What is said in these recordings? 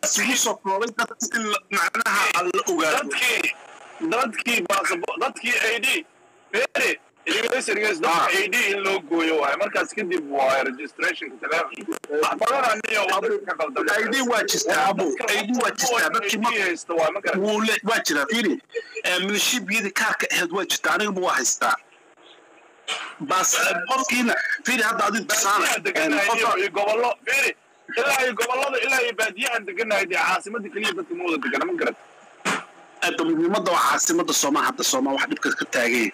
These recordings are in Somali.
isugu soo koobay dadka in la- macnaha aan la ogaado dadkii dadkii baasabo dadkii id bere dhegeysta dhegeysta Ah. dadka id in loo gooyo waaye markaas kadib waa registrationka telefonka wax badan aniyo waddanka ka qaldan id waa jirtaa abo id waa jirtaa dadkii ma haysta waa ma garan wuu le waa jiraa fiiri milishibiyadii kaarka ahayd waa jirtaa anigaba waa haystaa bas qofkiina fiiri hadda adigu tusaale baadiyahan deganahay qofka iyo gobollo bere ilaa iyo gobollada ilaa iyo baadiyahan deganahay dee caasimada keliya dadka ma wada degana ma garan midnimada waa caasimada soomaa hadda soomaa wax dhibka ka taagay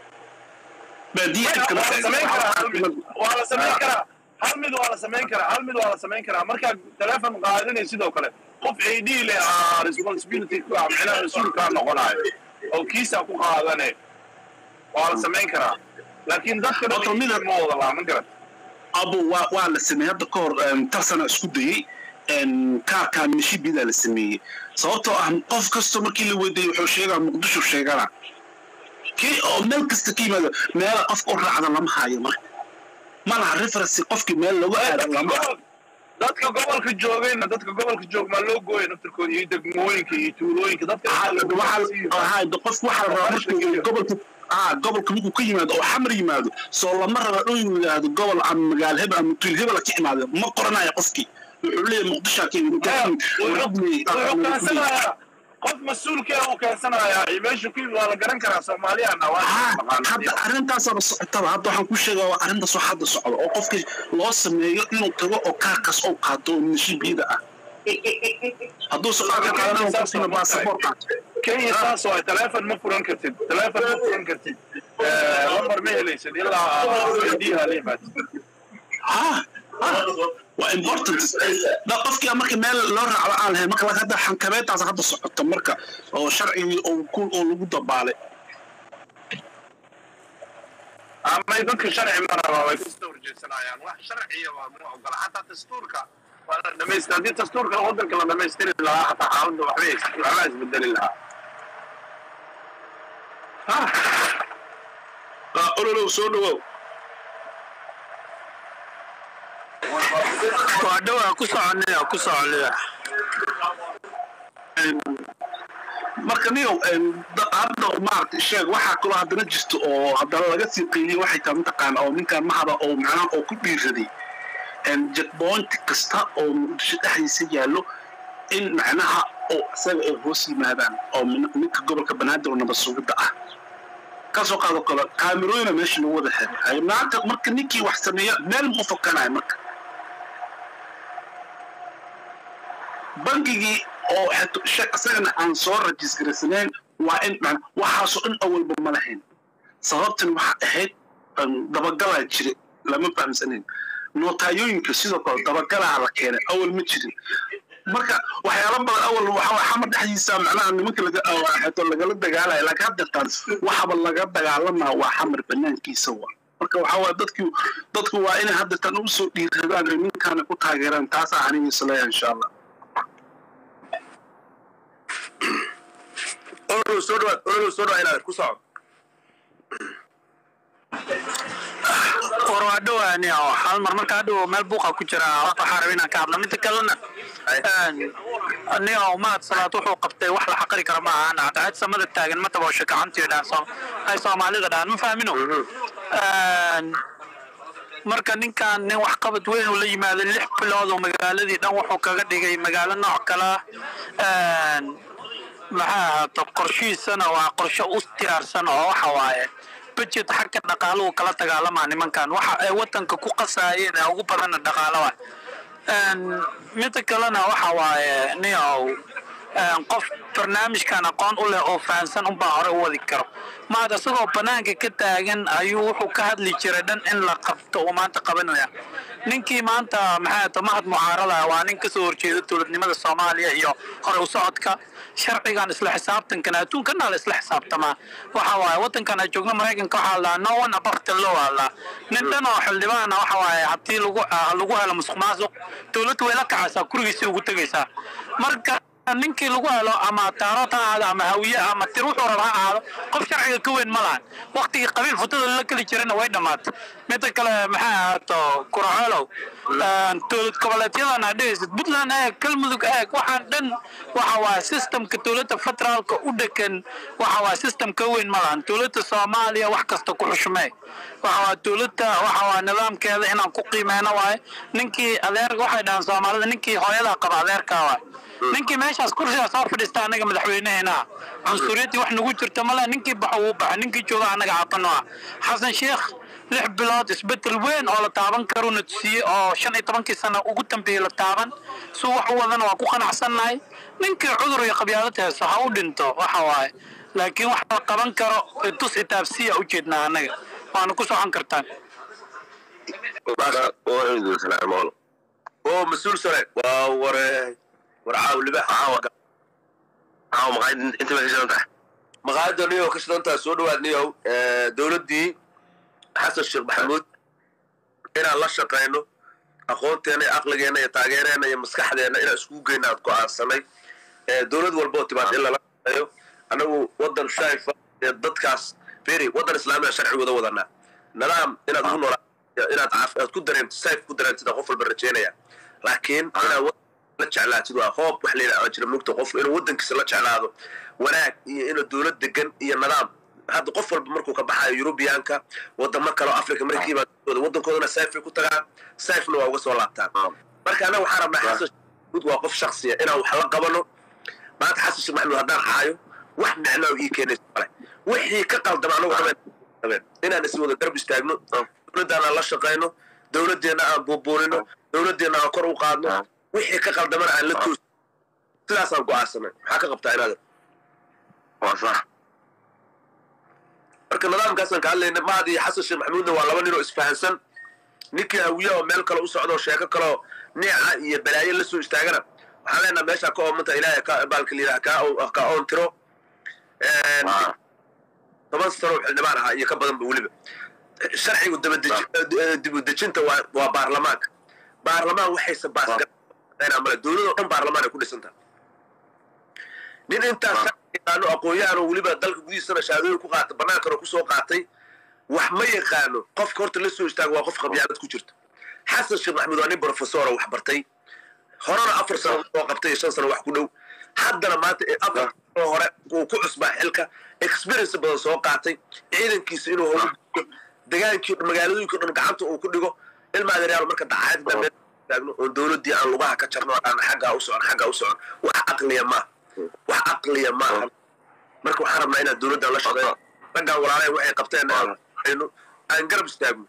baadiya dhibka waa la samayn karaa hal mid waa la samayn Ah. karaa hal mid waa la samayn karaa hal mid waa la samayn karaa markaad teleefon qaadanay sidoo kale qof ad leh aa responsibility ku ah micnaha mas-uulkaa noqonayo oo kiisaa ku qaadane waa la samayn karaa laakiin dadka dhan Horta mida- ma wada laa ma garan abu waa waa la sameeyey hadda ka hor tar sana isku dayey kaarkaa milishibiyada la sameeyey sababtoo ah qof kastoo markii la weydiiyey wuxuu sheegaa muqdisho sheegana kii oo meel kasta ka yimaado meela qofka u raacda lama hayo marka ma laha referency qofkii meel lagu aado dadka lama gobol- dadka gobolka joogayna dadka gobolka joog maa loo gooya naftirkooda iyo degmooyinka iyo tuulooyinka dadka qofku waxaa la rabaa markuu gobolka ah gobolka markuu ka yimaado oo xamar yimaado soo lama raba inuu yidhaahdo gobol ama magaalo hebel ama tuul hebel ka imaado ma qoranayo qofkii wuxuu leeyahay muqdishaa ka yimid wuxuu keensanayaa qof mas-uulkee uu keensanayaa iyo meeshu ku yimid waa la garan karaa soomaaliyana waa hadda arrintaasaba socotaba hadda waxaan ku sheegaa waa arrintaas oo hadda socdo oo qofka loo sameeyo inuu tago oo kaarkaas oo qaato oo milishibiyada ah hadduu soqaaka qaadan oo qofkina baasaboor qaato kenya saas oo teleefon ma furan kartid teleefon ma furan kartid lambar ma helaysid ilaa diha la yimaad ah ah waa important da qofkii marka meel loo raacdo aan lahayn marka hadda xankabeetaas hadda socoto marka oo sharcigii oo ku oo lagu dabaalay ama dadka sharci ma rabaa way kasoo horjeedsanayaan wax sharciya waa ma ogola xataa dastuurka waa la dhamaystir haddii dastuurka waddanka la dhamaystiri lahaa xataa xaaladda waxbay waxbaa isbedeli lahaa ah ololow soo dhawow waa dhowaa ku soconaya ku soconaya marka niyow hadda maaragtay sheeg waxaa kaloo haddana jirto oo haddana laga sii qiiliyey waxay tahay mataqaana oo ninkan mahada oo macnaha oo ku dhiiraday jetpoint kasta oo muqdisho dhexdiisa yaallo in macnaha oo isaga ay hoos yimaadaan oo ninka gobolka banaadir oo nabad sugidda ah kasoo qaado kale kaamirooyina meesha lagu wada xiray maanta marka ninkii wax sameeya meel ma u fakanayo marka bangigii oo isagana aan soo rajisgaraysanayn waa in waxaasoo dhan awalba ma lahayn sababtan waxaa ahayd dabagalaa jira lama fahamsanayn nootayooyinka sidoo kale dabagalaa la keenay awal ma jirin marka waxyaala badan awal waxaa xamar dhexdiisa macnaha nimanka laga lagala dagaalaya laakiin haddeertaan waxaba laga dagaalamaa waa xamar banaankiisa wa marka waxaa waaya dadki dadku waa inay haddeertaan u soo dhiiradaan oo ninkaana ku taageeraan taasaa aniga isleeyahay insha allah ololow soo dhawaad ololow soo dhawaad inaad ku soco war waa dhowaani oo hal mar marka hadhow meel buuqa ku jira waxaa raba inaan ka hadlo midda kalena ni oo mahad salaad wuxuu qabtay wax la xaqiri kara ma ahan cadcad samada taagan ma taboosho gacantii dhaan ay soomaalida dhahan ma fahmino marka ninkan nin waxqabad weyn uu la yimaaday lix bilood oo magaaladii dhan wuxuu kaga dhigay magaalo nooc kala maxaa ahaato qorshihiisana waa qorshe u diyaarsan oo waxa waaye budget xagga dhaqaaluhu kala dagaalamaa nimankan waxa ay wadanka ku qasaayeen ee ugu badanna dhaqaalo ah midda kalena waxa waaye niow qof barnaamijkan aqoon u leh oo fahansan unbaa hore u wadi karo maad isagoo banaanka ka taagan ayuu wuxuu ka hadli jiray dhan in la qabto uu maanta qabanaya ninkii maanta maxaa to mahad mucaarada waa nin kasoo horjeeda dowladnimada soomaaliya iyo hore u socodka sharcigan isla xisaabtankan adduunkana la isla xisaabtamaa waxa waaye wadankan aan joogno maraykanka waxaa la no one above the law la nin dhan oo xildhibaana waxa waaye haddii lagu lagu helo musuq maasuq dowladdu way la kacaysaa gurigiisii ugu tegaysaa marka ninkii lagu helo ama taarot ha ahaado ama hawiye ama tir wuxuu raba ha ahaado qof sharciga ka weyn ma lahan waktigii qabiil futada la geli jirana way dhammaatay midda kale maxaa ahaato kuracoolow dowlad goboleedyadan aad dhehaysid puntland eeg galmudug eeg waxaan dhan waxa waaye systemka dowladda federaalka u dhegan waxa waaye system ka weyn ma lahan dowladda soomaaliya wax kasta ku xushmee waxa waa dowladda waxa waa nidaamkeeda inaan ku qiimeyno waaye ninkii adeer waxay dhahaan soomaalida ninkii hooyadaa qaba adeerkaa waaye ninkii meeshaas kursigaas hor fadhiista anaga madaxweyneheena cunsuriyadii wax nagu jirta male ninkii baxo wuu baxa ninkii jooga anaga caabano ah xasan sheekh lix bilood isbedel weyn oo la taaban karuna tusiye oo shan iyo tobankii sano ugu dambeeyey la taaban suu wax u wadana waa ku qanacsannahay ninkii cudur iyo qabyaalad heeso ha u dhinto waxa waaye laakiin wax la qaban karo tus itaabsiya u jeednaa annaga waana ku socon kartaan oo mas-uul sare waa ware war caawliba maqaayadda niyow ka shidantaa soo dhawaad niyow dowladdii xasan sheekh maxamuud inaan la shaqayno aqoonteena iyo aqligeenna iyo taageereenna iyo maskaxdeenna inaan iskugu geyna aad go'aansanay dowlad walboo timaad in lala shaqeeyo annagu waddan shaifa ee dadkaas beri waddan islaamiga sharcigooda wadanaa nidaam inaad ku noolaa inaad aad ku dareento sayf ku dareentid qof walba rajeynaya laakiin inaad la jeclaatid waa hoob wax layidhaha jira mugta qofku inuu waddankiisa la jeclaado wanaag iyo inuu dowlad degan iyo nidaam hadda qof walba markuu ka baxayo yurubiyaanka wadamo kale oo africa markii baa waddankoodana sayfay ku tagaan sayfna waa uga soo laabtaan marka annaga waxaan rabnaa xasan sheekh waa qof shaksiya inaan wax la qabano maanta xasan sheekh maxamuud haddaan caayo wax micnaa ii keenayso male wixii ka qaldama anagu habeen inaan is wada garab istaagno dowladdaana la shaqayno dowladdeenna aan buubuunino dowladdeenna aan kor u qaadno wixii ka qaldamana aan la toos sidaasaan go'aansanay maxaa ka qabtaa inaad waa sax marka nidaamkaasaan ka hadlayna mahad iyo xasan sheekh maxamuudna waa laba nin oo isfahansan ninkii hawiya oo meel kale u socdo sheeko kaleo neeca iyo balaayo la soo istaagana waxaan leenaha meeshaa ka oomanta ilaahay ka baalka layidhaha kaa ka oon tiro toban sano xildhibaan ahaa iyo ka badanba weliba sharcigu dib u dejinta waa baarlamaanka baarlamaan waxayse baasmale dowladoo dhan baarlamaan ay ku dhisantaha nin intaas yaqaano aqoon-yahanoo weliba dalka gudihiisana shahaadooyin ku qaata bannaankana kusoo qaatay wax ma yaqaano qofka horta la soo istaago waa qof qabyaalad ku jirto xasan sheekh maxamuud waa nin brofesora wax bartay horena afar sano soo qabtay iyo shan sano wax ku dhow haddana maanta afar sano hore uu ku cusbaa xilka experience badan soo qaatay ciidankiisa inuu hogu degaankii magaaladooyinka dhan gacanta uu ku dhigo ilma adeeryaal marka dacaayad dambe taagno oon dowladdii aan lugaha ka jarno aan xaggaa u socon xaggaa u socon wax caqliya maaha wax caqliya maaha marka waxaan rabnaa inaan dowladdan la shaqeeyo raggaan walaalay waxay qabteen aynu aan garab istaagno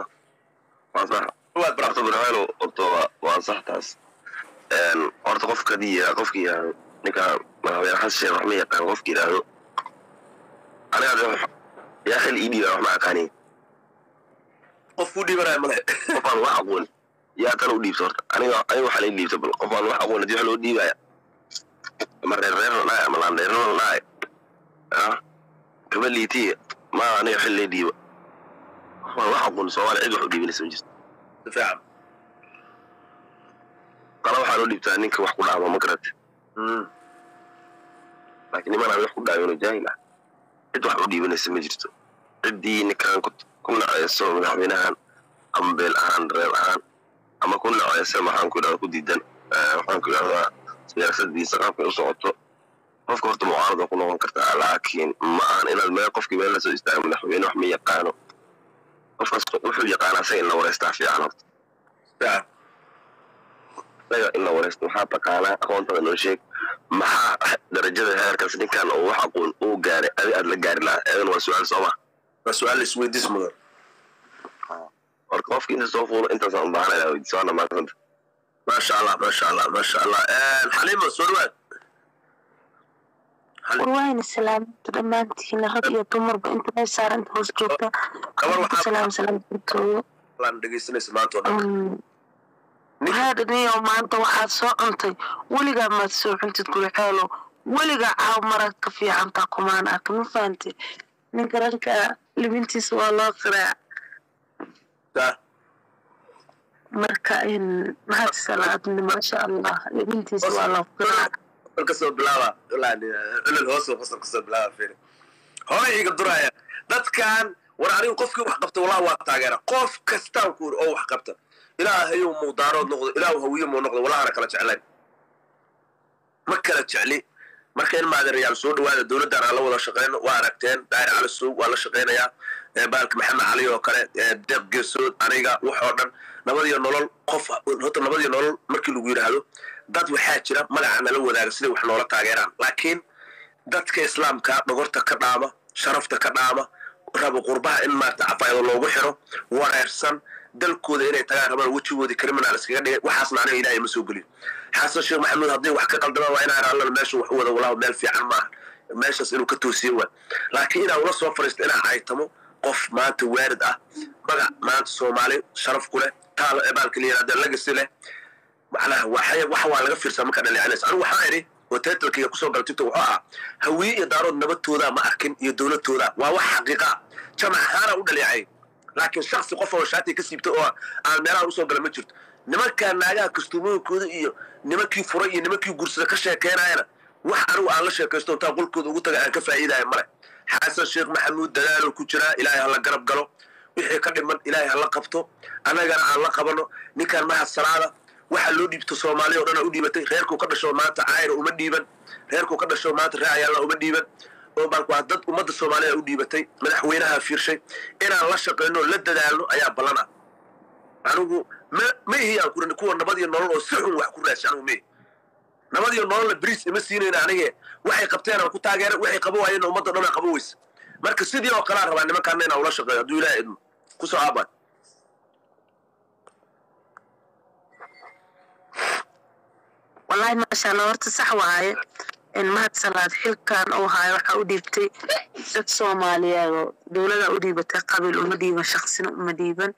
horta burhaano horta waa sax taas horta qofkadii qofkii ninka madaxweyne xasan sheekh wax ma yaqaan qofki yidhaahdo aniga yaa xil ii dhiibaa wax ma aqaanin qof kuu dhiibanaya male qofaan wax aqoon yaa tan u dhiibta horta aniga aniga waxaa lay dhiibta bal qofaan wax aqoon hadii wax loo dhiibaya ama reer reer la dhahay ama laan reer la dhahay kama liitiya ma aniga xil lay dhiiba qofaan wax aqoon soomaaliya cid wax u dhiibinaysa ma jirto si fiican qala waxaa loo dhiibtaa ninka wax ku dhaama ma garate laakiin niman aan wax ku dhaawino jaahil ah cid wax u dhiibanaysa ma jirto ciddii ninkan ku naceyso madaxweynahan ama beel ahaan reer ahaan ama ku naceysa maxaan ku idhahda ku diidan waxaan ku idhahdaa siyaasadiisa qaabkay u socoto qofka horta mucaarada ku noqon kartaa laakiin ma ahan inaad meel qofkii meel lasoo istaago madaxweyne wax ma yaqaano qofkaas wuxuu yaqaanaa isaga in la wareystaa fiican horta fiican isaga in la wareysto maxaa taqaanaa aqoontada noo sheeg maxaa darajada heerkaas ninkan oo wax aqoon uu gaaray adi aad la gaari lahaa eedan waa su-aal sooma waa su-aal isweydiis mudan marka qofki inta soo fuulo intaasaan u baahanaya weydiis waana maasanta maasha allah maasha allah maasha allah xaliima soo dhawaad warwaayna salaamta dhammaantiina rag iyo dumarba inta meel saaranta hoos joogta gabar waxaa salaam salaam barkooyo laan dhegaysanaysa maanta oo dhan maxaa dhaniyo maanta waxaad soo cuntay weligaa maad soo cuntid gurixeelo weligaa caaw marag ka fiicantaa kumaan arka ma fahante ninka ranka libintiisa waa loo qiraa Taa. marka mahad salaadni maasha allah libintiisa waa loo qiraa qosol kasoo bilaaba ilaan culul hoos oo qosol kasoo bilaaba fiiri hore iga duraya dadkan war anigu qofkii wax qabta wallahi waa taageera qof kastaan ku oo wax qabta ilaahayow muudaarood noqdo ilaahu hawiye muu noqdo walahana kala jeclayn ma kala jecli marka in maadarayaal soo dhawaada dowladdan aan la wada shaqeyno waa aragteen daahir cali suug waa la shaqeynayaa ee baalka maxamed cali oo kale ee deeq geesood aniga wax oo dhan nabadiyo nolol qof horta nabadiyo nolol markii lagu yidhaahdo dad waxaa jira magaca nala wadaaga siday wax noola taageeraan laakiin dadka islaamka dhogorta ka dhaama sharafta ka dhaama rabo qurbaha in maarata cafaayado loogu xiro wareersan dalkooda inay tagaan rabaan wejigoodii criminal iskaga dhigay waxaasna aniga ilaahay ma soo gelin xasan sheekh maxamuud haddii wax ka qaldamaan waa inaan allana meesha wax u wada walaaho meel fiican maaha meeshaas inuu ka toosiye waa laakiin inaan ula soo fariisto inaan caytamo qof maanta waarid ah magac maanta soomaali sharaf ku leh taalo ebaalka la yihahda legacy leh macnaha waxay waxa waa laga fiirsaa marka dhaliicinays anigu waxaa idhi oo titlkayga kusoo gala tiktok wuxuu ah hawiye iyo daarood nabadtooda ma arkin iyo dowladtooda waa wax xaqiiqa ah jamac ahaana u dhaliicay laakiin shaksi qof oo shaatiga ka siibta oo aan meelaha usoo gala ma jirto nimankaa naagaha kastuumooyinkooda iyo nimankii furay iyo nimankii gursada ka sheekeynayana wax anigu aan la sheekaysto intaa qolkooda ugu taga aan ka faa'iidaya male xasan sheekh maxamuud dadaaloo ku jiraa ilaahay hala garab galo wixii ka dhiman ilaahay hala qabto annagana aan la qabano ninkaan mahad salaada waxa loo dhiibto soomaaliya o dhan u dhiibatay reerkuu ka dhasho maanta caayra uma dhiiban reerkuu ka dhasho maanta reecayaalla uma dhiiban oo baalku waa dad ummadda soomaaliya u dhiibatay madaxweynaha fiirshay inaan la shaqayno la dadaalno ayaa ballana anigu ma ma ihi aan kurin kuwa nabad iyo nolol oo si xun wax ku raashay anigu ma ihi nabad iyo nololna bris ima siinayna anige waxay qabteen aan ku taageera waxay qabo waayeen ummadda dhan aan qabo weysa marka sidii oo kalea rabaa nimankaana inaan ula shaqeeyo hadduu ilaah idmo kusoo aabaan wallaahi maasha allah horta sax waaye in mahad salaad xilkan uu haayo waxaa u dhiibtay dad soomaaliyeed oo dowlada u dhiibatay qabiil uma dhiiban shaksina uma dhiiban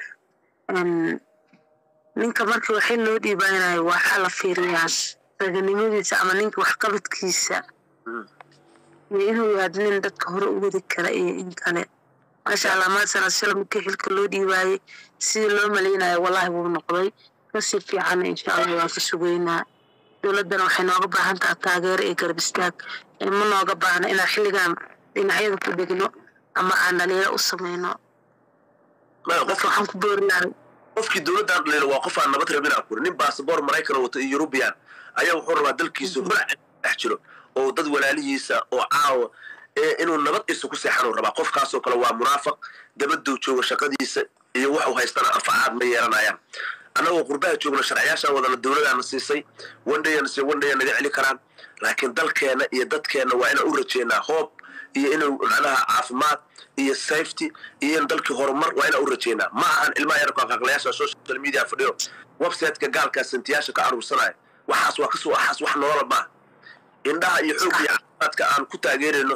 ninka markii waxay loo dhiibanayo waxaa la fiiriyaa raganimadiisa ama ninka waxqabadkiisa iyo inuu yaad nin dadka hore u wadi kara iyo in kale maasha allah mahad salaad shala markii xilka loo dhiibaayay sidii loo malaynayo wallaahi wuu noqday kasii fiican insha allah waan ka sugeynaa dowladdana waxay nooga baahan taha taageero iyo garab istaag ma nooga baahna inaan xilligan dhinacyada ku dhegno ama aan dhaliilo u samayno dadka waxaan ku boori lahay qofkii dowladdan dhaliilo waa qof aan nabad rabin aan kuri nin baasabor maraykan wato iyo yurubiyan ayaa wuxuu rabaa dalkiisa holac dhex jiro oo dad walaalihiisa oo caawa inuu nabad isa ku seexanuu rabaa qofkaasoo kale waa munaafaq dabaduu jooga shaqadiisa iyo waxuu haystana anfacaad ma yeelanayaan annagoo qurbaha joogna sharciyaashaan wadana dowladaana siisay wandhayana si wandhaya naga celi karaan laakiin dalkeenna iyo dadkeenna waa inaan u rajeynaa hoob iyo inuu macnaha caafimaad iyo safety iyo in dalkii horumar waa inaan u rajeynaa ma ahan ilmaha yarka aqaaqlayaasha social media fadhiyo websiteka gaalkaa santiyaasha ka aruursanaya waxaas waa kasoo axaas wax nolola maaha indhaha iyo xoog iyo caafimaadka aan ku taageerayno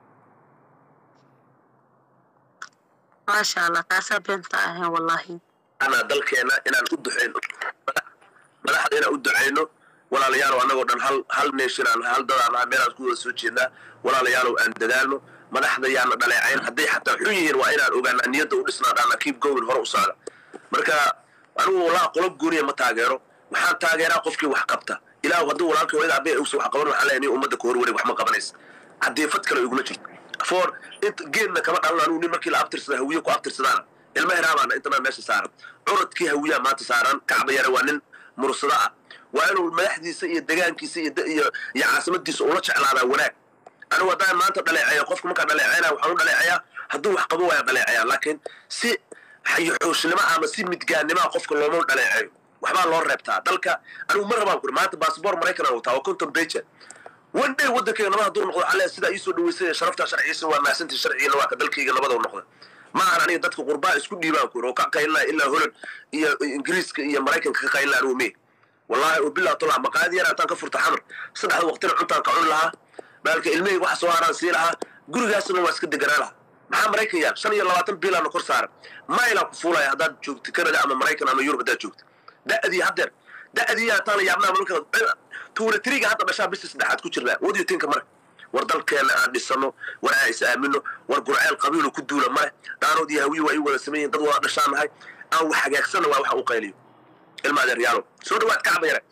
maasha allah taasaa beenta ahayn wallaahi anaa dalkeena inaan u duxayno madaxda inaan u ducayno walaalayaalow annagoo dhan hal hal nation aan hal dadaan ah meelaan ku wada soo jeednaa walaalayaalow aan dadaalno madaxda yaana dhaleecayn hadday xataa xun yihiin waa inaan ogaanaa niyadda u dhisnaa dhaana keep going hore u socda marka anigu wallaha qolob gooniya ma taageero waxaan taageeraa qofkii wax qabta ilaahu hadduu walaalkii hooyada abe uusa wax qaban waxaan leeyahay nin ummadda ka horwareeg wax ma qabanaysa caddeefad kale iguma jirto for int geedna kama dhalan anigu nin markii la abtirsada hawiye ku abtirsadaana ilma hiraamaana intanaa meesha saaran curadkii hawiyaa maanta saaran kacba yare waa nin mursado ah waa inuu madaxdiisa iyo degaankiisa iyo iyo iyo caasimadiisa ula jeclaadaa wanaag anigu haddaan maanta dhaleeceeyo qofka markaa dhaleeceynaya waxaan u dhaleeceyaa hadduu wax qabo waaya dhaleeceyaa laakiin si xayoxooshnimo ama si midgaannimoa qofka looma dhaleeceeyo waxbaa loo reebtaa dalka anigu ma rabaan kuri maanta baasabor maraykan aan wataa waa conton beja one day waddankayga nabad hadduu noqdo alle sidaa iisoo dhaweysay sharaftaa sharcigiisa waa mahadsantii sharcigiina waa ka dalkayga nabada u noqda ma ahan aniga dadka qurbaa isku dhiibaan kuri oo ka qaylnaa ilaa holland iyo ingiriiska iyo maraykanka ka qaylnaa anigu mee wallahi oo bilaa tola maqaayad yar hataan ka furta xamar saddexda waqtina cuntaan ka cuni lahaa baalka ilmahayga waxa soo haraan sii lahaa gurigaasna waa iska deganaa lahaa maxaa maraykan yaal shan iyo labaatan biilaana kor saaran mailaan ku fuulaya haddaad joogto canada ama maraykan ama yurub haddaad joogto da'dii haddeer da'dii hataan yaabnaa malka tuulatriga hadda dhashaa bisi saddexaad ku jirnaa wadiyo tinka marka war dalkeena aan dhisano war aan is aamino war gurceel qabiilu ku duula male daanood iyo hawiyi waa ii wada sameeyihin dad wada dhashaan nahay aan wax hagaagsana waa waxa u qayliyo ilma adeeryaalo soo dhawaad kacba yare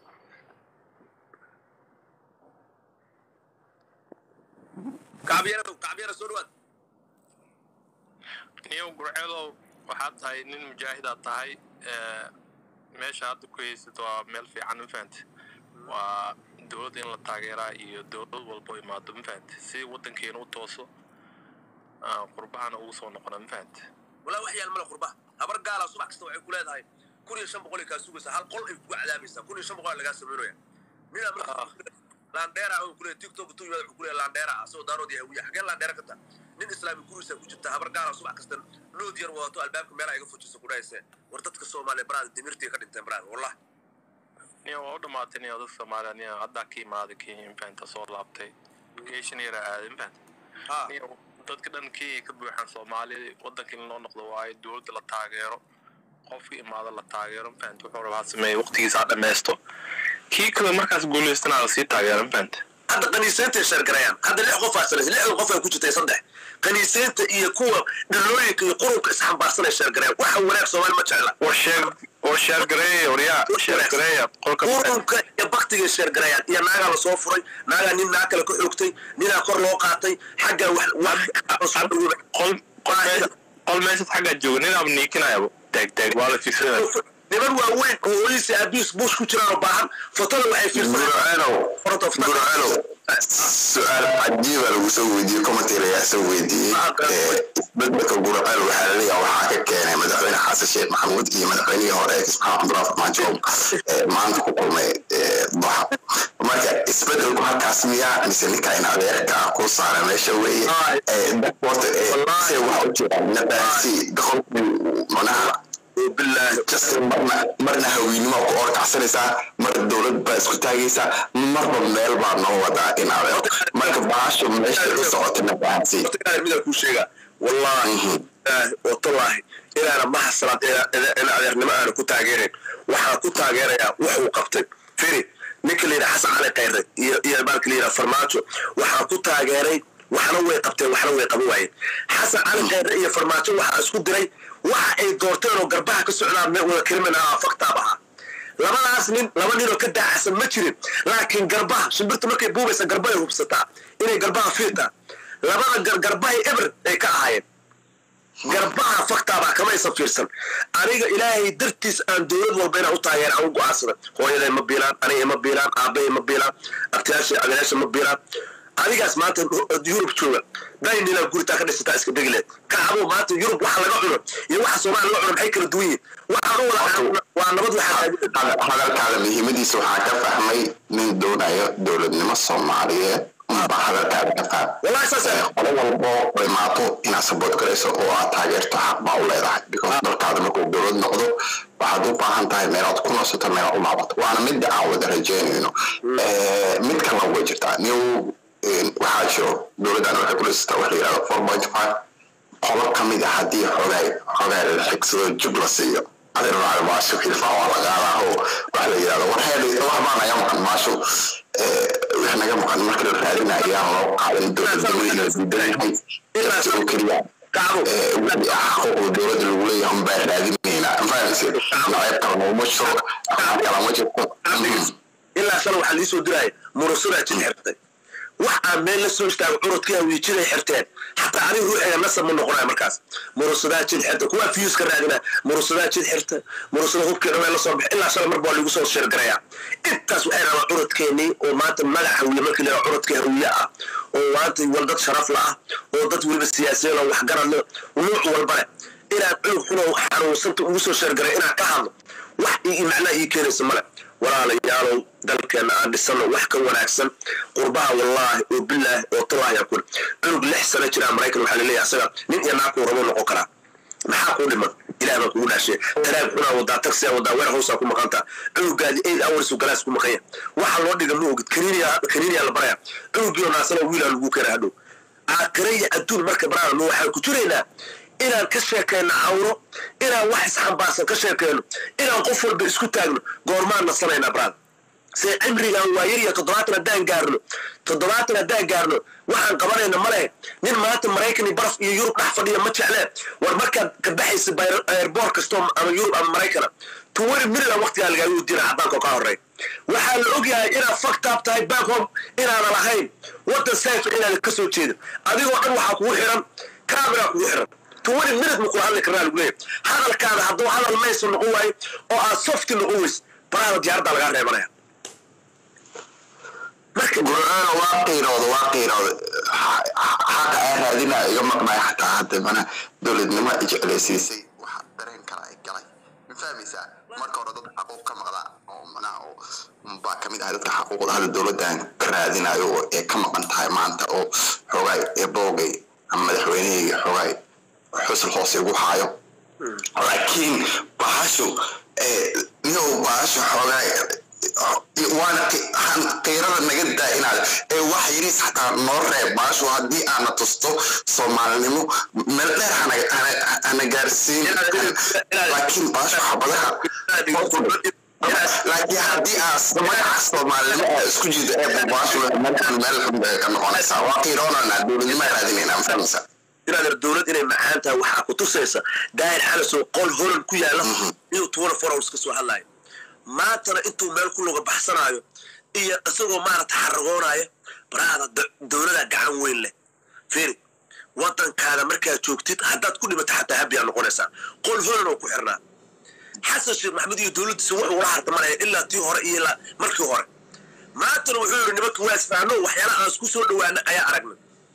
kacbiyare kacbiyare soo dhawaad niyow gurceedow waxaad tahay nin mujaahidaad tahay meesha hadda ku haysid waa meel fiican mafahante waa dowladda in la taageeraa iyo dowlad walbo imaado mafahante si waddankeena u tooso aan qurbahana ugu soo noqona mafahante walaa wax yaal male qurba habar gaala subax kasta waxay ku leedahay kun iyo shan boqol ay kaa sugaysaa hal qol ay kugu cadaabaysaa kun iyo shan boqol lagaa samaynaya ninaa marka laandheera oo kule tiktok tu yimaada wuxuu kule laandheera asagoo daarood iyo hawiya xagee laandheera ka taa nin islaami gurigiisa ku jirta habar gaala subax kasta lood yar wadato albaabka meelaha iga fujisa ku dhahayse war dadka soomaaliya baraada dimirtii ka dhinteen baraada wallah niyo waa u dhamaatay niyo dadka soomaaliya niyo haddaa ka imaaday kenya mafahante soo laabtay vacation yara aaday mafahante ha niyo dadka dhan kenya ka buuxaan soomaaliya waddanka in loo noqdo waayo dowladda la taageero qofka imaado la taageero mafahante wuxuu rabaa sameeye waqtigiisa ha dhammaysto kii kale markaas guulaystana la sii taageero mafahante hadda kaniiseynta shargarayaan hadda lix qof aasanaysa lixdan qof ay ku jirtay saddex kaniiseynta iyo kuwa dhalooyinka iyo qurunka isxambaarsanay shargarayaan waxa wanaag soomaali ma jecla war sheer war sheergareeya waryaa sheergareeya qolka qurunka iyo baktiga shargarayaan iyo naagaa lasoo furay naagaa nin naag kale ka xoogtay ninaa kor loo qaatay xaggaa wax wax qol qol meesha- qol meeshaad xaggaa jooga nin aaba niikinayaba taag taag waa la fiirsanaya niman waaweyn oo hooyadiisa aabihiis buush ku jiraan oo baahan fotada waxay fiirsanayaan gurcanow Front of- gurcanow su-aal cajiiba lagu soo weydiiyey commentator ayaa soo weydiiyey Eh, isbeddelka gurcanow waxaa laleeyahay waxaa ka keenay madaxweyne xasan sheekh maxamuud iyo madaxweynihii hore ismaxamed cabdullah farmaajo eh, maanta ku kulmay eh, doxa marka isbeddelku halkaas miyaa mise ninka in adeerka ku saara meesha weeye Eh, dadku horta eh, se waxa u jiraan nadaasi qofkii manaha bilaahi justin marna marna hawiinimo ku orkacsanaysaa marna dowlad baa isku taagaysaa marba meel baa noo wadaa in adeer marka baasho meesha u socotana bahansi horta ilaahay midaan kuu sheegaa wallaahi ilaahi watallaahi inaana mahasalaad in adeernimo aana ku taageerin waxaan ku taageerayaa wuxuu qabtay firi ninka la yidhaha xasan cali kayre iyo iyo baalka la yidhaha farmaajo waxaan ku taageeray waxna way qabteen waxna way qaban waayeen xasan cali kayre iyo farmaajo waxaa isku diray waxa ay doorteen oo garbaha ka socdaan me wada kelimanaa faktaab ahaa labadaas nin laba ninoo ka daacsan ma jirin laakiin garbaha shimbirta markay buubaysa garbahay hubsataa inay garbaha fiirtaa labada gar garbahay eber ay ka ahaayeen garbaha faktaabaa kamaysan fiirsan aniga ilaahay dartiis aan dowlad walba inaan u taageera aan u go-aansada hooyaday ma biilaan aniga ma biilaan aabbahay ma biilaan abtiyaasha agayaasha ma biilaan adigaas maanta yurub jooga daynina guritaa ka dhisataa iska degileed kacabo maanta yurub waxa laga cuno iyo waxa soomaaliya laga cuno maxay kala duwan yihin waxaan u wada waa nabad waxaa hadalkaada muhiimadiisa waxaa ka fahmay nin doonayo dowladnimo soomaaliyeed unbaa hadalkaada ka fahmay wallahi saas Eh, qolo walbo oo imaato inaad support garayso oo aad taageerto xaq baa u leedahay because dalkaada markuu dowlad noqdo waxaad u baahan tahay meelaad ku nasato meelaad u laabato waana midda aan wada rajeynayno Eh, mid kalena way jirtaa new eh, waxaa jiro dowladdan waxay ku dhisataa wax la yidhahdo four point five qolo ka mid ah haddii xogaa xogaa la xigsado jub la siiyo adeer raaci maasho xilfaa waa lagaadaa oo waxa la yidhahdo war heedhi wax baa naga maqan maasho wax naga maqan marka la raadinayo ayaan loo qaadan dowladnimada la diidan yahay dadka oo keliya kacbo wixii ah xuquuqda dowladda lagu leeyahay unbaa raadinaynaa fahamse naceeb kale nooma jiro aqaan kale ma jirto ilaa shala waxaa liisoo diraya murusadaa jin xirtay wax aan meel la soo istaago curudkii hawiijiday xirteen xataa aniga ruuxiga nasab ma noqonaya markaas murusadaa jin xirta kuwaa fiyuuska raadina murusadaa jin xirta murusada hubkii dhameen la soo bixi ilaa shala mar baa lagu soo sheergaraya intaas waxay rabaa curudkeenii oo maanta magac hawiye markii la curudkii hawiye ah oo maanta wal dad sharaf la ah oo dad weliba siyaasiyiin oo waxgarad leh nuuc walba leh inaan cunug xuno xanuunsanta ugu soo sheergaray inaan ka hadlo wax ii macnaa ii keenaysa male walaalayaalow dalkeena aan dhisano wax ka wanaagsan qurbaha wallaahi oo bilaahi oo tallaahi yaa kuli cunug lix sano jiraa maraykan waxaa laleeyahay asaga nin iyo naag kuu rabo noqon karaa maxaa kuu dhiman ilaah baa kugu dhaashay taraag xunaa wadaa taksiyaa wadaa weer hoosaa ku maqantaa cunugaadi eight hours uu galaas ku maqanya waxa loo dhiga ma ogid kaniiniya kaniiniyaa la baraya cunugiyo naasana wiilaa lagu keena hadhow aakhiraya adduun marka baraana waxaan ku jiraynaa inaan ka sheekayno cawro inaan wax isxambaarsan ka sheekayno inaan qof walba isku taagno goormaan nasanaynaa brad se cimrigan waa yar iyo toddobaatan haddaan gaarno toddobaatan haddaan gaarno waxaan qabanayna male nin maanta maraykan iyo baraf iyo yurub dhex fadhiya ma jeclee war markaad ka baxaysa airboort kastoo ama yurub ama maraykana tuwari milila waqtigaa lagaaga wadiina cadaanka ka horey waxaa la ogyahay inaad faktaab tahay back home inaana lahayn waddan sayfa inaana ka soo jeedin adigoo dhan waxaa kugu xiran camera kugu xiran tuwani minute ma kula hadli karnaa lagu leeyahay hadalkaada hadduu hadal mayso noqon waayo oo aad softi noqon weys baraada diyaaradda lagaa reebanaya marka gurcana waa qiirooda waa qiirooda xaqa aan raadina iga maqnaya xataa hadda mana dowladnimo jeclaysiisay waxa dareen kale ay galay ma fahmaysaa marka hore dad xaquuq ka maqda oo manaha oo baa kamid ah dadka xaquuqda hadda dowladdan ka raadinayo oo ee ka maqan tahay maanta oo xoogaay ee boogay ama madaxweynehayga xoogaay xusul hoose igu haayo laakiin bahashu niyow bahashu xoogaay waana qiirada naga daa inaad ee wax yariis xataa noo reeb baashu haddii aana tusto soomaalinimo meel dheer hana gaarsiin laakiin baashu xabadaha laakiin haddii aas magaca soomaalinimo aa isku jiido ee baashu meelkan meel xun bay ka noqonaysaa waa qiiroonana dowladnimo raadinayna ma fahmaysaa inaad dowlad inay macaan tahay waxaa ku tusaysa daahir xalasoo qol horan ku yaala inuu tuwana foraws ka soo hadlaayo maantana intuu meel ku luga baxsanaayo iyo isagoo maarata xaragoonaya baraada dowlada gacan weyn leh firi wadankaada markaad joogtid haddaad ku dhimato xataa habiyaa noqonaysaa qol horan oo ku xirnaa xasan sheekh maxamed iyo dowladdiisa wuxuu ula hartamanaya ilaa tii hore iyo ilaa markii hore maantana wuxuu yidhi nimanka waa isfahanno waxyaalaha aan isku soo dhawaana ayaa aragna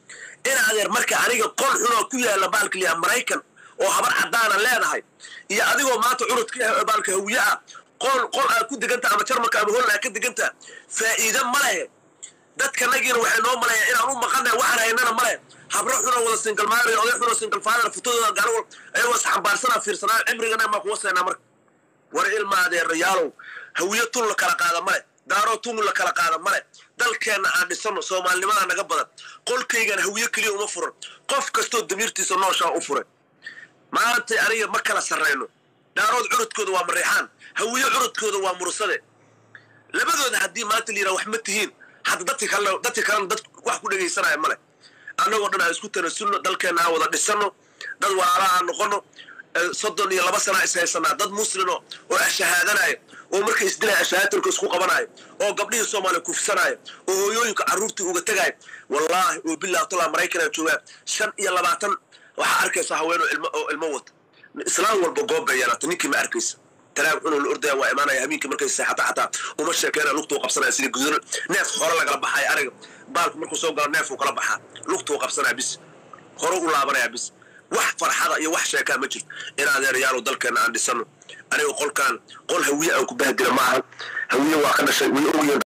in adeer marka aniga qol xunoo ku yaala baalka liyaa maraykan oo habar caddaana leedahay iyo adigoo maanta curudka baalka hawiye ah qol qol aad ku deganta ama jarmalka ama holland aad ka deganta faa'iide ma lehe dadkanagiina waxay noo maleeyaan inaan u maqanay waxaan haynana ma lehe habro xunoo wada single mother oday xunoo single father futadooda gaaro ayagoo isxambaarsanaa fiirsanaa cimrigana maa kuwa seenaa marka war ilma adeerayaalow hawiye tun la kala qaada male daaroo tun la kala qaada male dalkeenna aan dhisano soomaalinimadaa naga badan qolkaygan hawiye keliya uma furan qof kastoo damiirtiisa nooshaa u furay maantay aniga ma kala sarrayno daarood curudkooda waa mareexaan hawiye curudkooda waa mursade labadooda haddii maanta la yidhaha wax ma tihiin hadda dadki kalena dadki kalena dad wax ku dhegaysanaya male annagoo dhan aan isku tanasulno dalkeenna aan wada dhisano dad walaalaha aan noqono soddon iyo laba sana is haysanaa dad muslimo oo ashahaadanaya oo markay isdilaya ashahaatalka isku qabanaya oo gabdhihii soomaaliya kufsanaya oo hooyooyinka carruurtii uga tegaya wallaahi oo bilah tolaa maraykanaa joogaa shan iyo labaatan waxaa arkaysa haweenoo ilmo oo ilmo wata islaam walba goob bay yeelata ninkii ma arkaysa talaag cunoo la ordaya waa imaanaya habeenkii markay seexata xataa uma sheekeyna lugtuu qabsanaya sidii guduran neef hore lagala baxaya ariga baalku markuu soo galo neefuu kala baxaa lugtuu qabsanaya bis hore u laabanaya bis wax farxada iyo wax sheekaa ma jirto in adeerayaalow dalkeenna aan dhisano aniga qolkaan qol hawiye aan ku bahdila ma aha hawiye waa ka dhashay way ogyihiin